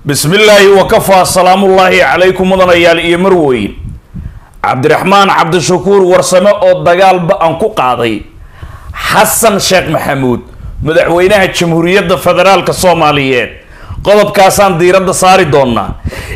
bismi illaahi wakafaa salaamullaahi calaykum mudanayaal iyo marweyn cabdiraxmaan cabdishakuur warsame oo dagaal ba-an ku qaaday xasan sheekh maxamuud madaxweynaha jamhuuriyadda federaalka soomaaliyeed qodobkaasaan diiradda saari doonaa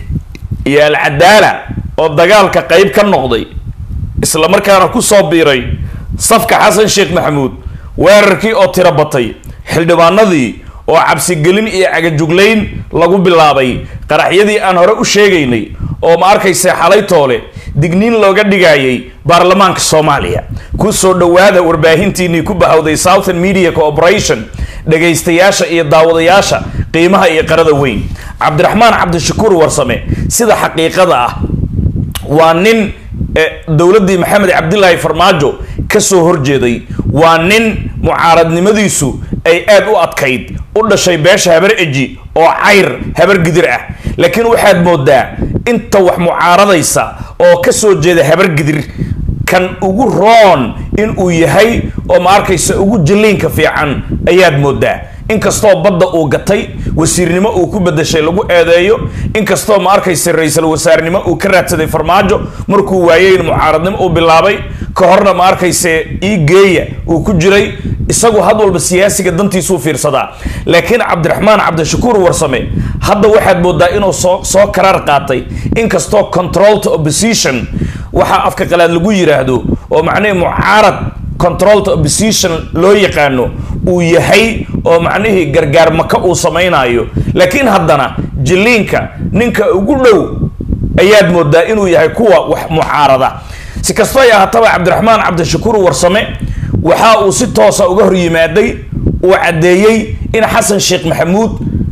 iyo alcadaala oo dagaalka qeyb ka noqday islamarkaana kusoo biiray safka xasan sheekh maxamuud weerarkii oo tiro batay xildhibaanadii oo cabsigelin iyo cagajuglayn lagu bilaabay qaraxyadii aan hore u sheegaynay oo ma arkaysa xalay toole digniin looga dhigayay baarlamaanka soomaaliya kusoo dhowaada warbaahintiinii ku bahowday southern media corporation dhagaystayaasha iyo daawadayaasha qiimaha iyo qarada weyn cabdiraxmaan cabdishakuur warsame sida xaqiiqada ah waa nin dowladdii maxamed cabdilaahi farmaajo kasoo horjeeday waa nin mucaaradnimadiisu ay aada u adkayd u dhashay beesha habar eji oo cayr habar gidir ah laakiin waxaad moodaa inta wax mucaaradaysa oo kasoo jeeda habar gidir kan ugu roon in uu yahay oo ma arkaysa ugu jaliinka fiican ayaad moodaa inkastoo badda uu gatay wasiirnimo uu ku bedeshay lagu eedeeyo inkastoo ma arkaysa ra-iisul wasaarnimo uu ka raadsaday farmaajo markuu waayey in mucaaradnimo uu bilaabay ka horna ma arkayse ii geeya uu ku jiray isagu had walba siyaasiga dantiisuu fiirsadaa laakiin cabdiraxmaan cabdishakuur warsame hadda waxaad moodaa inuu soo soo karaar qaatay inkastoo controlta opposition waxaa afka qalaad lagu yiraahdo oo macnihii mucaarad controlta opposition loo yaqaano uu yahay oo macnihii gargaar maka uu samaynayo laakiin haddana jiliinka ninka ugu dhow ayaad moodaa inuu yahay kuwa wax mucaarada si kastoo ay ahaataba cabdiraxmaan cabdishakuur warsame waxa uu si toosa uga hor yimaaday uu caddeeyey in xasan sheekh maxamuud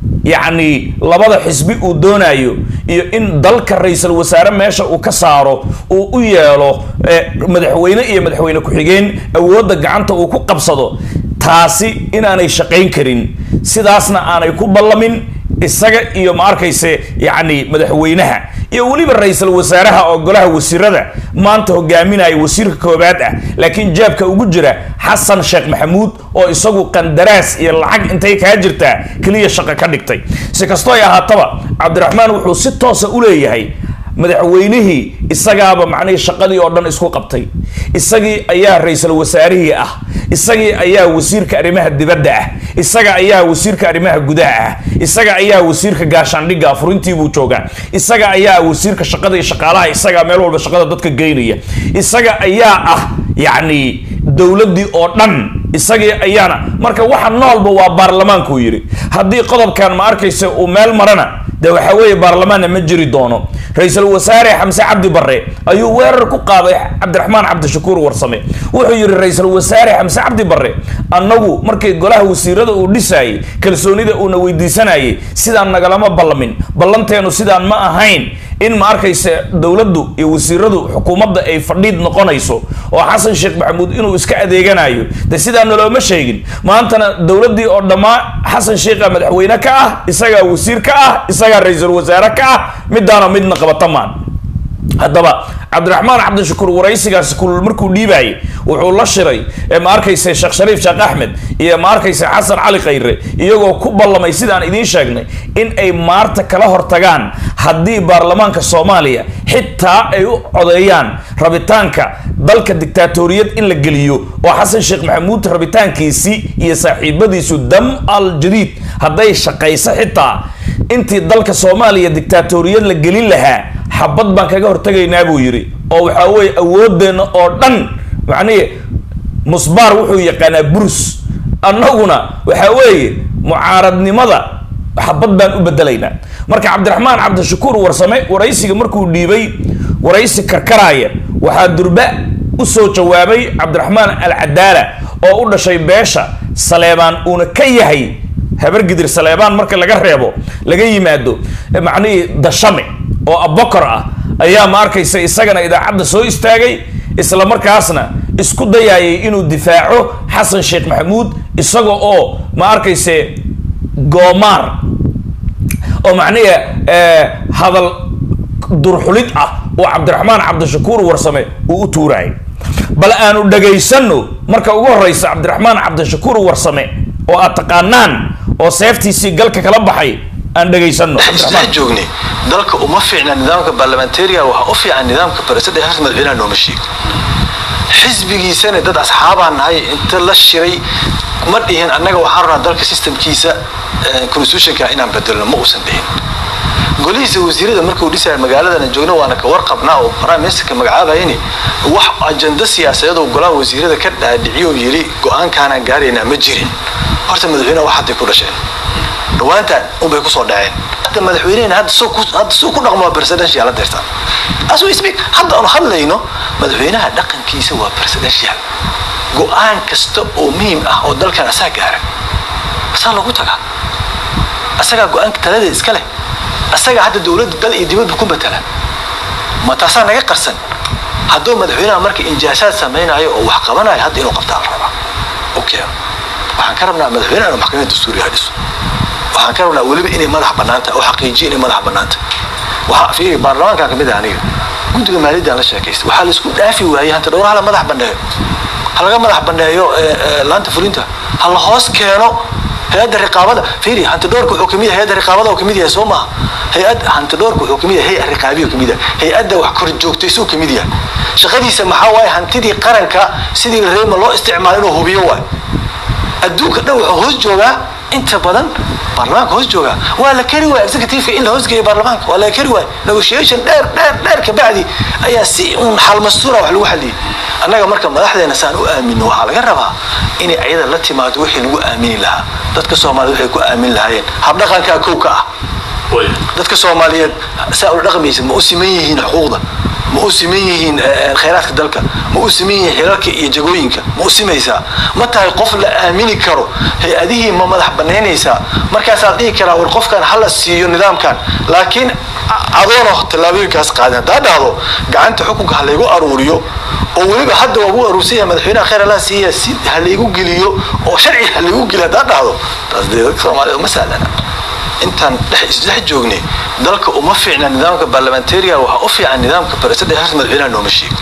yacni labada xisbi uu doonayo iyo in dalka ra-iisul wasaare meesha uu ka saaro uu u yeelo madaxweyne iyo madaxweyne ku-xigeen awoodda gacanta uu ku qabsado taasi inaanay shaqayn karin sidaasna aanay ku ballamin isaga iyo ma arkayse yacni madaxweynaha iyo weliba ra-iisul wasaaraha oo golaha wasiirada maanta hogaaminaya wasiirka koobaad ah laakiin jaabka ugu jira xasan sheekh maxamuud oo isagu qandaraas iyo lacag intay kaa jirtaa keliya shaqo ka dhigtay si kastoo ay ahaataba cabdiraxmaan wuxuu si toosa u leeyahay madaxweynihii isagaaba macnihii shaqadii oo dhan isku qabtay isagii ayaa ra-iisul wasaarihii ah isagii ayaa wasiirka arrimaha dibadda ah isaga ayaa wasiirka arrimaha gudaha ah isaga ayaa wasiirka gaashaandhigga afurintiibuu joogaa isaga ayaa wasiirka shaqada iyo shaqaalaha isagaa meel walba shaqada dadka geynaya isaga ayaa ah yacni dowladdii oo dhan isagii ayaana marka waxa noolba waa baarlamaankuu yidhi haddii qodobkan ma arkaysa uu meel marana de waxa weeye baarlamaanna ma jiri doono ra-iisul wasaare xamse cabdi barre ayuu weerar ku qaaday cabdiraxmaan cabdishakuur warsame wuxuu yidhi ra-iisul wasaare xamse cabdi barre annagu markii golaha wasiirada uu dhisaayey kalsoonida uuna weydiisanayay sidaan nagalama ballamin ballanteenu sidaan ma ahayn in ma arkaysa dowladdu iyo wasiiradu xukuumadda ay fadhiid noqonayso oo xasan sheekh maxamuud inuu iska adeeganayo de sidaa nalooma sheegin maantana dowladdii oo dhammaa xasan sheekha madaxweyne ka ah isagaa wasiir ka ah isagaa ra-iisul wasaare ka ah midaana midna qabata maan haddaba cabdiraxmaan cabdishakuur waraysigaasi kulul markuu dhiibaayay wuxuu la shiray ma arkaysa sheekh shariif sheekh axmed iyo ma arkaysa xasan cali khayre iyagoo ku ballamay sidaan idiin sheegnay in ay maarta kala hortagaan haddii baarlamaanka soomaaliya xitaa ay u codeeyaan rabitaanka dalka dictaatoriyad in la geliyo oo xasan sheekh maxamuud rabitaankiisii iyo saaxiibadiisu dam al jadiid hadday shaqayso xitaa intii dalka soomaaliya dictaatoriyad la gelin lahaa xabad baan kaga hortagaynaa buu yidhi oo waxaa weeye awoodeenna oo dhan macnihi musbaar wuxuu yaqaanaa burus annaguna waxaa weeye mucaaradnimada xabad baan u bedelaynaa marka cabdiraxmaan cabdishakuur warsame waraysiga markuu dhiibay waraysi karkaraaya waxaa durba usoo jawaabay cabdiraxmaan alcadaala oo u dhashay beesha saleebaan uuna ka yahay habargidir saleebaan marka laga reebo laga yimaado macnihii dashame oo abokor ah ayaa ma arkaysa isagana idaacadda soo istaagay isla markaasna isku dayayay inuu difaaco xasan sheekh maxamuud isaga oo ma arkayse goomaar oo macnihi hadal durxulid ah oo cabdiraxmaan cabdishakuur warsame uu u tuurayay bal aanu dhagaysano marka ugu horeysa cabdiraxmaan cabdishakuur warsame oo aad taqaanaan oo seeftiisii galka kala baxay aan dhegaysano isdhex joognay dalka uma fiicna nidaamka baarlamantariga waxaa u fiican nidaamka baresada heerta madaxweynaha nooma sheego xisbigiisana dad asxaabaa nahay inta la shiray ma dhihin annaga waxaan rabnaa dalka systemkiisa constitutionka inaan bedelno ma uusan dhihin golihiisa wasiirada markuu dhisaya magaaladana joogna waana ka warqabnaa oo prime ministerka magacaabayani wax ajando siyaasadeed oo golaha wasiirada ka dhaadhiciyo yiri go-aankaanaan gaaraynaa ma jirin horta madaxweynaha wax hadday ku dhasheen dhawaantaan unbay kusoo dhaceen hadda madaxweynehena hadda suu ku dhaqmo waa presidential la deertaan as we speak hadda aanu hadlayno madaxweynaha dhaqankiisa waa presidential go-aan kasta oo muhiim ah oo dalkan asaa gaara asaa lagu tagaa asagaa go-aanka taladeed iska leh asagaa hadda dowladda dal iyo dibadba ku matala ma taasaa naga qarsan hadduu madaxweynaha marka injaasaad samaynayo oo wax qabanayo hadda inuu qabtaa la rabaa okay waxaan ka rabnaa madaxweynaha inuu maxkamadda dastuuriga dhiso waxaan ka rabnaa weliba inay madax bannaan tahay oo xaqiijiyo inay madax bannaan tahay waxaa fiiri baarlamaanka kamid ah aniga guddiga maaliyaddaan la sheekaystay waxaa la isku dhaafi waayey hanta dhowr hala madax banneeyo ha laga madax banneeyo laanta fulinta ha la hoos keeno hay-adda riqaabada fiiri hanti dhowrka wuxuu kamid yahay hay-adda riqaabada oo kamid yahay soo maaha hay-ad hanti dhowrka wuxuu kamid yahay hay riqaabiyo kamid yahay hay-adda wax kor joogtaysuu kamid yahay shaqadiisa maxaa waaye hantidii qaranka sidii reema loo isticmaalo inuu hubiyo waayo adduunka dhan wuxuu hoos joogaa inta badan baarlamaanka hoos joogaa waa la kari waaya executiveka in la hoosgeeyo baarlamaanka waa la kari waaya negotiation dheer dheer dheer kabacdi ayaa si un xalmastuura wax lagu xaliyey annaga marka madaxdeena saan u aamino waxaa laga rabaa inay ayada la timaado wixii lagu aamini lahaa dadka soomaaliyed waxay ku aamin lahaayeen habdhaqankaa kow ka ah dadka soomaaliyeed saa ula dhaqmaysa ma u siman yihiin xuquuqda ma u siman yihiin khayraadka dalka ma u siman yihiin xilalka iyo jagooyinka ma u simaysaa ma tahay qof la aamini karo hay-adihii ma madax banaynaysaa markaasaa dhihi karaa war qofkan hala siiyo nidaamkan laakiin adoona tallaabooyinkaas qaadin haddaa dhahdo gacanta xukunka ha laygu aruuriyo oo weliba hadda waagu aruursan yahay madaxweynaha khayr allah siiya si ha laygu geliyo oo sharci ha laygu geliyo haddaa dhahdo taas dee dadka soomaaliyed uma sahlana intaan dhex isdhex joognay dalka uma fiicna nidaamka baarlamantariga waxaa u fiican nidaamka baresada heerta madaxweynaha nooma sheego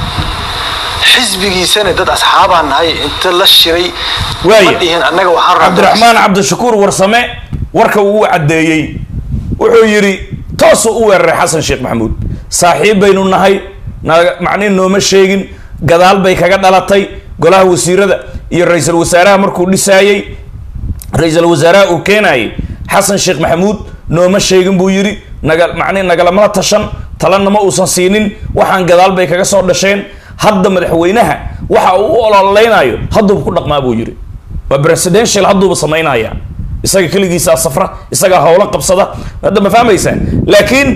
xisbigiisana dad asxaabaa nahay inta la shiray ma dhihin annaga waxaan cabdiraxmaan cabdishakuur warsame warka uu caddeeyey wuxuu yidhi toosuu u weeraray xasan sheekh maxamuud saaxiib baynu nahay macnihi nooma sheegin gadaal bay kaga dhalatay golaha wasiirada iyo ra-iisul wasaaraha markuu dhisaayey ra-iisul wasaaraha uu keenayay xasan sheekh maxamuud nooma sheegin buu yidhi naga macnihi nagalamala tashan talana ma uusan siinin waxaan gadaal bay kaga soo dhasheen hadda madaxweynaha waxa uu u ololeynayo hadduuba ku dhaqmaa buu yidhi waa presidential hadduuba samaynaya isaga keligiisaa safra isagaa howlo qabsada hadda ma fahmaysaa laakiin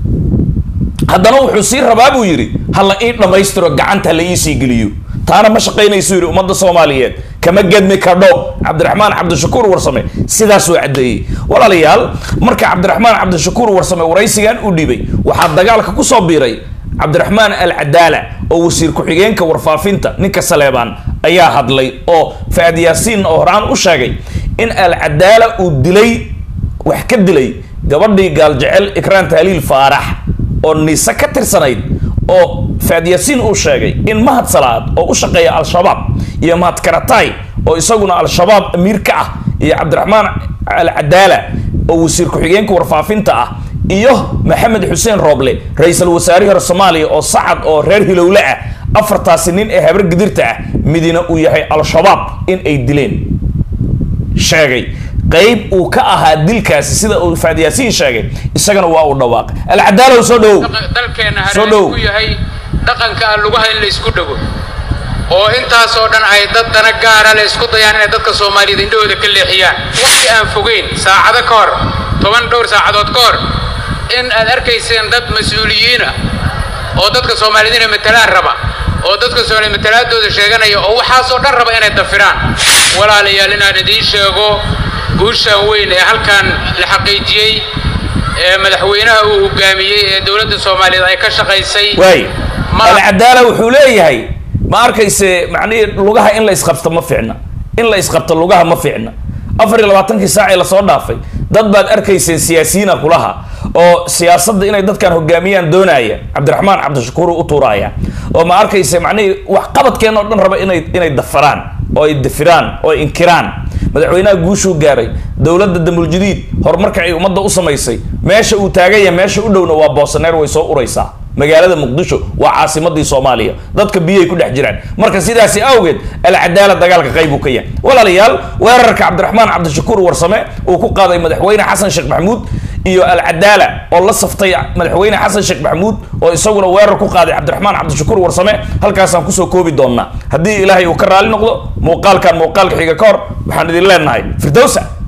haddana wuxuu sii rabaa buu yidhi hala ii dhammaystiro gacanta hala iisii geliyo taana ma shaqaynaysu yidhi ummadda soomaaliyeed kama gedmi kadho cabdiraxmaan cabdishakuur warsame sidaasuu caddeeyey walaalayaal marka cabdiraxmaan cabdishakuur warsame waraysigan u dhibay waxaa dagaalka kusoo biiray cabdiraxmaan alcadaala oo wasiir ku-xigeenka warfaafinta ninka saleebaan ayaa hadlay oo faad yaasiin oo horaan u sheegay in alcadaala uu dilay wax ka dilay gabadhii gaaljecel ikraan tahliil faarax oo niise ka tirsanayd oo faad yaasiin uu sheegay in mahad salaad oo u shaqeeya al-shabaab iyo mahad karatay oo isaguna al-shabaab amiir ka ah iyo cabdiraxmaan alcadaala oo wasiir ku-xigeenka warfaafinta ah iyo maxamed xuseen rooble ra-iisul wasaarihii hore soomaaliya oo sacad oo reer hilowle ah afartaasi nin ee habar gidirta ah midina uu yahay al-shabaab in ay dileen sheegay qayb uu ka ahaa dilkaasi sida uu faad yaasiin sheegay isagana waa uu dhawaaqay alcadaalow soo dhowow dalkeena Soo hareer dhow. ku yahay dhaqanka aan lugaha in la isku dhago oo intaasoo dhan ay dad dana gaara la isku dayaan inay dadka soomaaliyeed indhahooda ka leexiyaan waqti aan fogeyn saacado ka hor toban dhowr saacadood ka hor in aad arkayseen dad mas-uuliyiina oo dadka soomaaliyeed inay matalaan raba oo dadka soomaaliyeed matalaadooda sheeganaya oo waxaasoo dhan raba inay dafiraan walaalayaal inaan idiin sheego guushaan weyn ee halkan la xaqiijiyey ee madaxweynaha uu hogaamiyey ee dowladda soomaaliyeed ay ka shaqaysay waay ma alcadaala wuxuu leeyahay ma arkayse macnihii lugaha in la isqabto ma fiicna in la isqabto lugaha ma fiicna afar iyo labaatankii saac ee lasoo dhaafay dad baad arkayseen siyaasiyiina kulaha oo siyaasadda inay dadkan hogaamiyaan doonaya cabdiraxmaan cabdishakuur u tuuraya oo ma arkayse macnihii wax qabadkeen oo dhan raba inay inay dafaraan oo ay dafiraan oo ay inkiraan madaxweynaha guushuu gaaray dowladda damuljadiid horumarka ay ummadda u samaysay meesha uu taaganya meesha u dhowna waa boosaneer way soo uraysaa magaalada muqdisho waa caasimadii soomaaliya dadka biyay ku dhex jiraan marka sidaasi awgeed alcadaala dagaalka qayb uu ka yahay walaalayaal weerarka cabdiraxmaan cabdishakuur warsame uu ku qaaday madaxweyne xasan sheekh maxamuud iyo alcadaala oo la saftay madaxweyne xasan sheekh maxamuud oo isaguna weerar ku qaaday cabdiraxmaan cabdishakuur warsame halkaasaan kusoo koobi doonnaa haddii ilaahay uu ka raali noqdo muuqaalkan muuqaalka xiga ka hor waxaan idin leenahay firdowsa